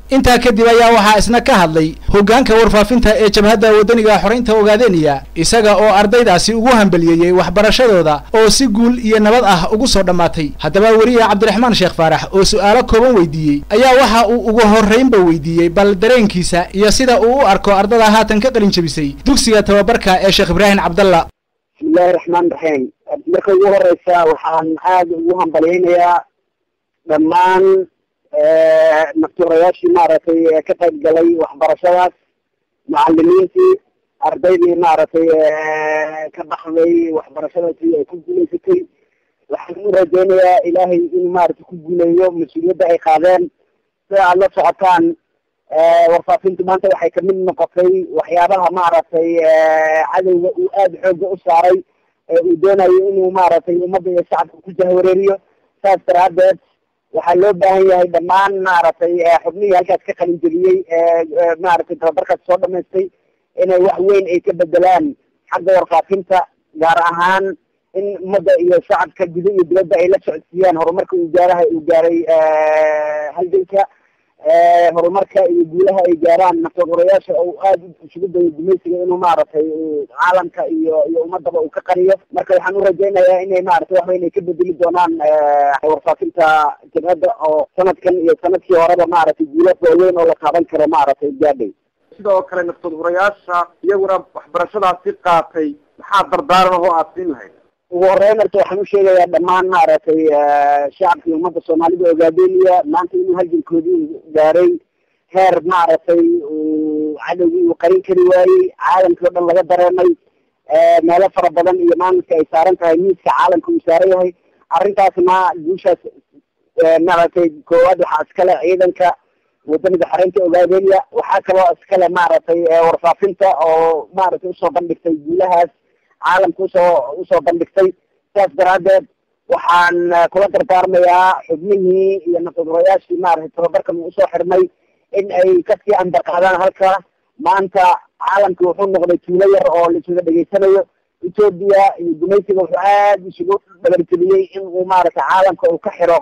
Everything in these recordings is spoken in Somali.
intaa kadib ayaa waxaa isna ka hadlay hoggaanka warfaafinta ee jabhadda waddaniga xoreynta ogaadeniya isaga oo ardaydaasi ugu hambaliyeeyey waxbarashadooda oo si guul iyo nabad ah ugu soo dhammaatay haddaba weriye cabdiraxmaan sheekh faarax oo su'aalo kooban weydiiyey ayaa waxa uu ugu horraynba weydiiyey bal dareenkiisa iyo sida uu u arko ardada haatan ka qalin jebisay dugsiga tababarka ee sheekh ibraahim cabdalla bismillahi raxmaan raxiim marka ugu horeysa waxaan aada ugu hambalyeynayaa dhammaan naftuurayaashii maaragtay ka qayb galay waxbarashadaas macalimiintii ardaydii maaragtay ka baxday waxbarashadaasi ay ku guulaysatay waxaan u rajeynayaa ilaahay inuu maaragtay ku guuleeyo mas-uuliyadda ay qaadeen sida aada la socotaan warfaafintu maanta waxay kamid noqotay waxyaabaha maaragtay cadowga uu aada xooga u saaray ee uu doonayo inuu maaragtay ummadda iyo shacabka ku jahwareeriyo saas daraadeed waxaa loo baahan yahay dhammaan maaragtay xubnihii halkaas ka qalin jeliyey maaragtay tababarkaas soo dhamaystay inay wax weyn ay ka bedelaan xagga warfaafinta gaar ahaan in ummadda iyo shacabka guda iyo dibadda ay la socodsiiyaan horumarka uu gaaraha uu gaaray halganka horumarka iyo guulaha ay gaaraan naftagorayaasha oo aada isugu dayo gumaysiga inuu maaragtay caalamka iyo iyo ummadaba uu ka qariyo marka waxaan urajeynayaa inay maaragtay wax weyn ay ka bedeli doonaan warfaafinta jabhadda oo sanadkan iyo sanadkii horeba maaragtay guula waaweyn oo la taaban karo maaragtay gaadhay sidoo kale naftagorayaasha iyaguna waxbarashadaasi qaatay maxaa dardaaran oo aada siin lahayd ugu horeyn horta waxaan usheegayaa dhammaan maaragtay shacabka iyo ummadda soomaalida ogaadeniya maanta inuu halgankoodii gaaray heer maaragtay uu cadowgii uu qarin kari waayey caalamkii o dhan laga dareemay meelo fara badan iyo maalinka ay saaran tahay miiska caalamka uu saaran yahay arrintaasna guushaas maaragtay koowaad waxaa iskale ciidanka wadaniga xoreynta ogaadeniya waxaa kaloo iskale maaragtay warfaafinta oo maaragtay usoo bandhigtay guulahaas caalamka usoo usoo bandhigtay sidaas daraadeed waxaan kula dardaarmayaa xubnihii iyo nafadurayaashii maaragtay tababarkan uu usoo xirmay in ay kasii ambaqaadaan halka maanta caalamka wuxuu noqday tuulo yar oo laisuga dhegeysanayo ethoobia iyo gumaysiga wuxuu aada isugu dhabarjeliyey in uu maaragtay caalamka uu ka xiro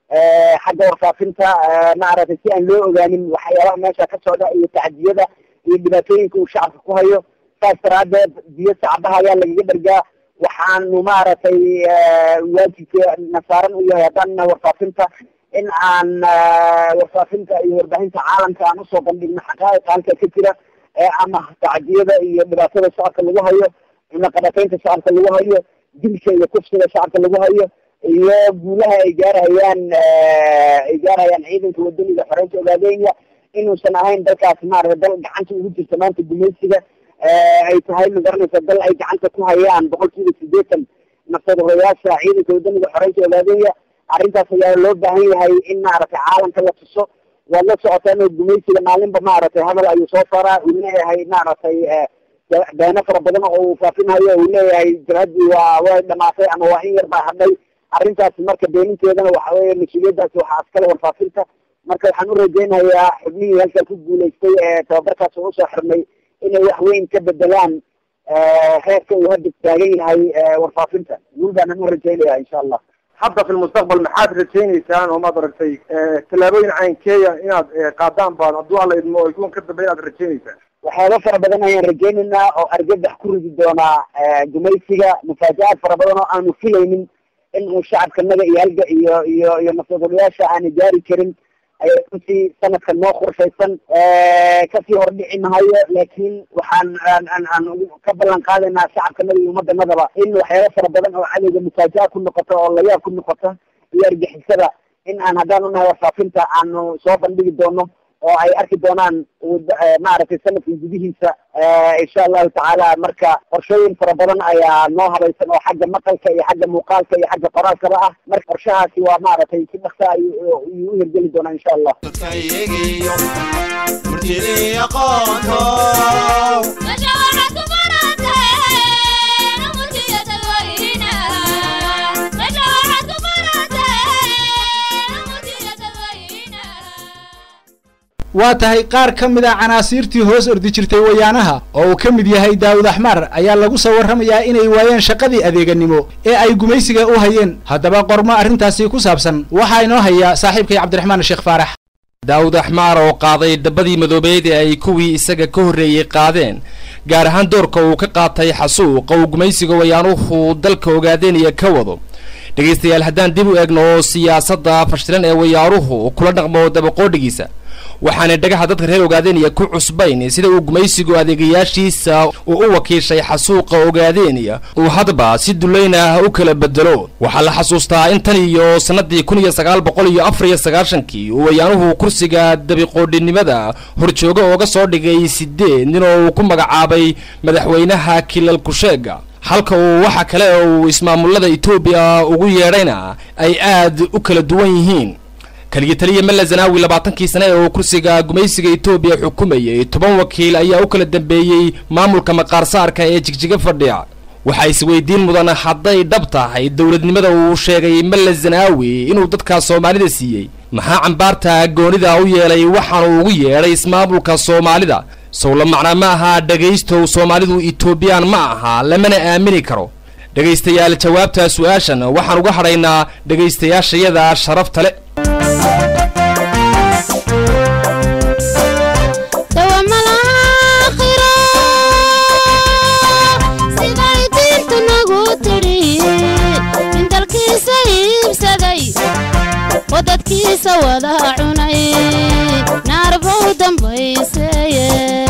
xagga warfaafinta maaragtay si aan loo ogaanin waxyaabaha meesha ka socda iyo tacdiyada iyo dhibaatooyinka uu shacabka ku hayo saas daraadeed biyo sacbaha ayaa lagaga dhargaa waxaanu maaragtay waajibka nasaaran u yahay haddana warfaafinta in aan warfaafinta iyo warbaahinta caalamka aan usoo bandhigno xaqaa'iqa halka ka jira ama tacdiyada iyo dhibaatada shacabka lagu hayo cunaqabateynta shacabka lagu hayo dilka iyo kufsiga shacabka lagu hayo iyo guulaha ay gaarhayaan ay gaarhayaan ciidanka wadaniga xoreynta ogaadenya inuusan ahayn dalkaasi maaragtay dal gacanta ugu jirta maanta gumaysiga ay tahay magaranaysa dal ay gacanta ku hayaan boqol kiiba sideetan naftadorayaasha ciidanka wadaniga xoreynta ogaadenya arrintaas ayaa loo baahan yahay in maaragtay caalamka la tuso waad la socotaan oo gumaysiga maalinba maaragtay hadal ayuu soo saaraa uu leeyahay maaragtay beeno fara badan oo uu faafinayo uu leeyahay jabhaddii waa way dhamaatay ama waa in yar baa hadhay arrintaasi marka beeninteedana waxa weeye mas-uuliyaddaasi waxaa askale warfaafinta marka waxaan u rajeynayaa xubnihii halkan ku guulaystay ee tababarkaas oo usoo xirmay inay wax weyn ka bedelaan heerka uu hadda taagan yahay warfaafinta guul baanan u rajeynaya insha allah hadda fi lmustaqbal maxaad rajaynaysaan oo maad aragtay tallaabooyin caynkeeya inaad qaadaan baan hadduu alla idmo o kuwan ka dambe inaad rajaynaysaan waxyaaba fara badan ayaan rajeynaynaa oo argagax ku ridi doonaa gumaysiga mufaaja-aad fara badan oo aanu filaynin in uu shacabkanaga iyo halga iyo iyo iyo naftadoolayaasha aana gaari karin ayaa runtii sanadkan noo qorshaysan kasii hordhici mahayo laakiin waxaan aan aan aan ka ballan qaadaynaa shacabkanaga iyo ummadanadaba in waxyaaba fara badan oo cadowga mufaaja-a ku noqota oo layaab ku noqota iyo argixisada in aan haddaan unahay warfaafinta aanu soo bandhigi doono oo ay arki doonaan maaragtay sanadkan gudihiisa insha allahu tacaala marka qorshooyin fara badan ayaa noo habaysan oo xagga maqalka iyo xagga muuqaalka iyo xagga qoraalkaba ah marka qorshahaasi waa maaragtay si dhaksa ayuu u hirgeli doonaa insha allah waa tahay qaar ka mid a canaasiirtii hoos ordi jirtay wayaanaha oo uu ka mid yahay daawud axmar ayaa lagu soo warramayaa inay waayeen shaqadii adeeganimo ee ay gumaysiga u hayeen haddaba qormo arrintaasi ku saabsan waxaa inoo haya saaxiibkay cabdiraxmaan sheekh faarax daawud axmaar oo qaaday dhabbadii madoobeed ee ay kuwii isaga ka horreeyey qaadeen gaar ahaan doorka uu ka qaatay xasuuqa uu gumaysiga wayaanuhu dalka ogaadeynaya ka wado dhegaystayaal haddaan dib u eegno siyaasadda fashilan ee wayaanuhu kula dhaqmo dabaqoodhigiisa waxaana dhagaha dadka reer ogaadeeniya ku cusbayn sida uu gumaysigu adeegayaashiisa uu u wakiishay xasuuqa ogaadeeniya uu hadba si dullayn ah u kala bedelo waxaa la xasuustaa in tan iyo sannadii kun iyo sagaal boqol iyo afar iyo sagaashankii uu wayaanuhu kursiga dabiqoodhinimada horjooga ooga soo dhigay sideed nin oo uu ku magacaabay madaxweynaha kilal kusheega halka uu waxa kale uu ismaamullada etoobiya ugu yeedhayna ay aad u kala duwan yihiin kaliya taliya malla zanaawi labaatankii sane ee uu kursiga gumaysiga etoobiya xukumayay toban wakiil ayaa u kala dambeeyey maamulka maqaarsaarka ee jigjiga fadhiya waxaa isweydiin mudan hadday dhab tahay dowladnimada uu sheegay malla zanaawi inuu dadka soomaalida siiyey maxaa cambaarta goonida u yeelay waxaanu ugu yeedhay ismaamulka soomaalida sowla macnaa ma aha dhegaystow soomaalidu etoobiyaan ma aha lamana aamini karo dhegaystayaal jawaabta su-aashan waxaan uga hadhaynaa dhegaystayaashayada sharafta le dadkiisa wada cunay naarbow dambayseeye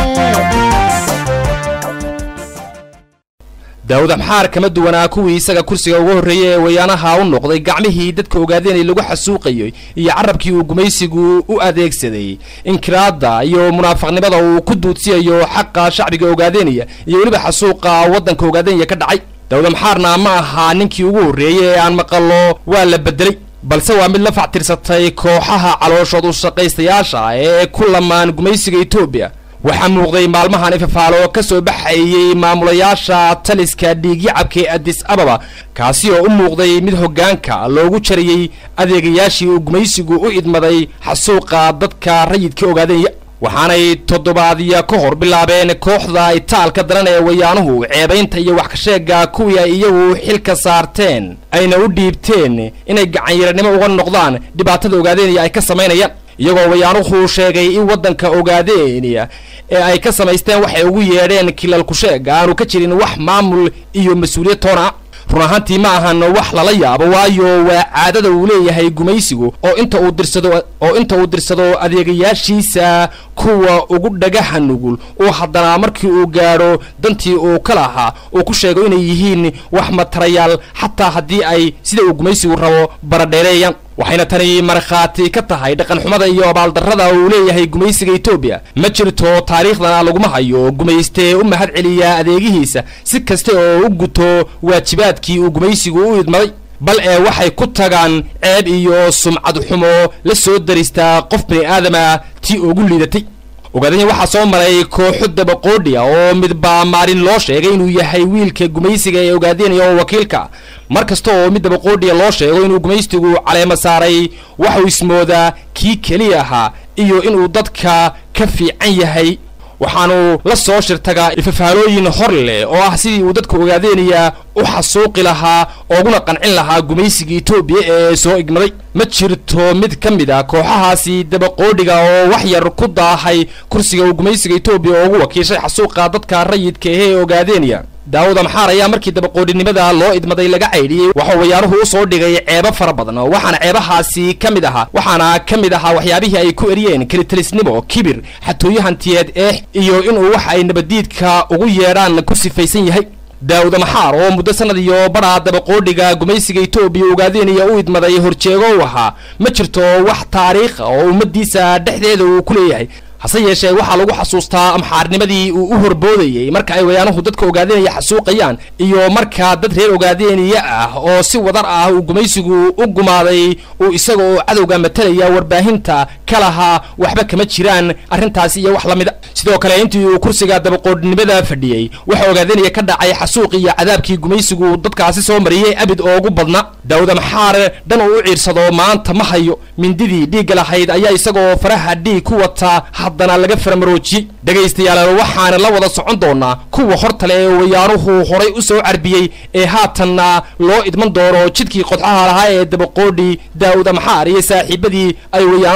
daawud axmaar kama duwanaa kuwii isaga kursiga uga horreeyey ee wayaanaha u noqday gacmihii dadka ogaadeenay lagu xasuuqayay iyo carabkii uu gumaysigu u adeegsaday inkiraadda iyo munaafaqnimada uu ku duudsiyayo xaqa shacbiga ogaadeenaya iyo weliba xasuuqa waddanka ogaadeenaya ka dhacay daawud axmaarna ma ahaa ninkii ugu horreeyey ee aan maqallo waa la bedelay balse waa mid la factirsatay kooxaha calooshood u shaqaystayaasha ee ku lamaan gumaysiga etoobiya waxaa muuqday maalmahan ifafaalo ka soo baxayey maamulayaasha taliska dhiigyacabka ee adis ababa kaasi oo u muuqday mid hoggaanka loogu jariyey adeegayaashii uu gumaysigu u idmaday xasuuqa dadka rayidka ogaadenya waxaanay toddobaadya ka hor bilaabeen kooxda itaalka daran ee wayaanuhu ceebaynta iyo wax ka sheega kuwii ay iyagu xilka saarteen ayna u dhiibteen inay gacanyaranimo uga noqdaan dhibaatada ogaadeenaya ay ka samaynayaan iyagoo wayaanuhu sheegay in waddanka ogaadeeniya ee ay ka samaysteen waxay ugu yeedheen kilal kusheega aanu ka jirin wax maamul iyo mas-uuliyad toona ah run ahaantii ma ahan wax lala yaabo waayo waa caadada uu leeyahay gumaysigu oo inta uu dirsado oo inta uu dirsado adeegayaashiisa kuwa ugu dhagaha nugul uu haddana markii uu gaadho dantii uu ka lahaa uu ku sheego inay yihiin wax matarayaal xataa haddii ay sida uu gumaysigu rabo baradheereeyaan waxayna tani markhaati ka tahay dhaqanxumada iyo abaaldarrada uu leeyahay gumaysiga etoobiya ma jirto taariikhdana laguma hayo gumaystee u mahad celiya adeegihiisa si kasta oo u guto waajibaadkii uu gumaysigu u idmaday bal ee waxay ku tagaan ceeb iyo sumcad xumo la soo daristaa qof bini aadama tii ugu liidatay ogaadanya waxaa soo maray kooxo dabaqoodhiya oo midbaa maalin loo sheegay inuu yahay wiilka gumaysiga ee ogaadeenaya oo wakiilka mar kasta oo mid dabaqoodhiya loo sheego inuu gumaystigu caleema saaray waxuu ismoodaa kii keliya ahaa iyo inuu dadka ka fiican yahay waxaanu la soo shirtagaa ifafaalooyin hor leh oo ah sidii uu dadka ogaadeenaya u xasuuqi lahaa ooguna qancin lahaa gumaysiga etoobiya ee soo igmaday ma jirto mid ka mid a kooxahaasi dabaqoodhiga oo wax yar ku daahay kursiga uu gumaysiga etoobiya ugu wakiishay xasuuqa dadka rayidka ahee ogaadeenaya daawud amxaar ayaa markii dabaqoodhinimada loo idmaday laga caydhiyey waxuu wayaanuhu u soo dhigay ceebo fara badan waxaana ceebahaasi ka mid ahaa waxaana ka mid ahaa waxyaabihii ay ku eriyeen kelitelisnimo kibir xatooyo hantiyeed eex iyo inuu wax ay nabaddiidka ugu yeedhaan ku sifaysan yahay daawud amaxaar oo muddo sanad iyo badhaa dabaqoodhiga gumaysiga etoobiya ogaadeenaya u idmaday horjeego u ahaa ma jirto wax taariikha oo ummaddiisa dhexdeeda uu ku leeyahay hase yeeshee waxaa lagu xasuustaa amxaarnimadii uu u horboodayey marka ay wayaanuhu dadka ogaadeenaya xasuuqayaan iyo marka dad reer ogaadeeniya ah oo si wadar ah uu gumaysigu u gumaaday uu isaga oo cadowga matalaya warbaahinta ka lahaa waxba kama jiraan arrintaasi iyo wax la mida sidoo kale intii uu kursiga dabaqoodhnimada fadhiyey waxa ogaadeenaya ka dhacay xasuuq iyo cadaabkii gumaysigu dadkaasi soo mariyey abid oogu badna daawud amxaar dhan uu u ciirsado maanta ma hayo mindidii dhiigga lahayd ayaa isagoo faraha dhiig ku wata haddana laga faramaroojiyey dhegaystayaal waxaana la wada socon doonaa kuwa hortale ee wayaanuhu horay u soo carbiyey ee haatanna loo idman doono jidkii qodxaha lahaa ee dabaqoodhi daawud amxaar iyo saaxiibadii ay wayaanuhu marsi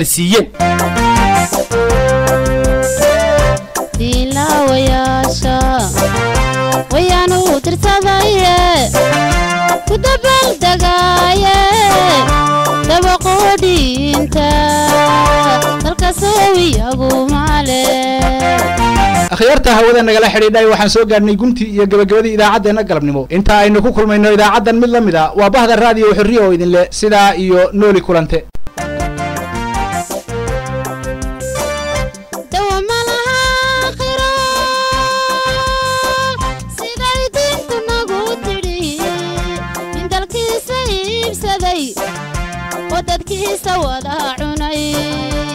siiyeen diilaawayaasha wayaanu tirtadaye ku dabaaldegaaye dabaqoodhiinta dalkasow iyagu male akhyaarta hawada nagala xidhiidhay waxaan soo gaadhnay guntii iyo gebagabadii idaacaddeenna galabnimo inta aynu ku kulmayno idaacaddan mid la mid a waa bahda raadiyo xorriya oo idin leh sidaa iyo nooli kulante dawa malaha aakhiro siday diintu nagu tidhi nin dalkiisa iibsaday oo dadkiisa wada cunay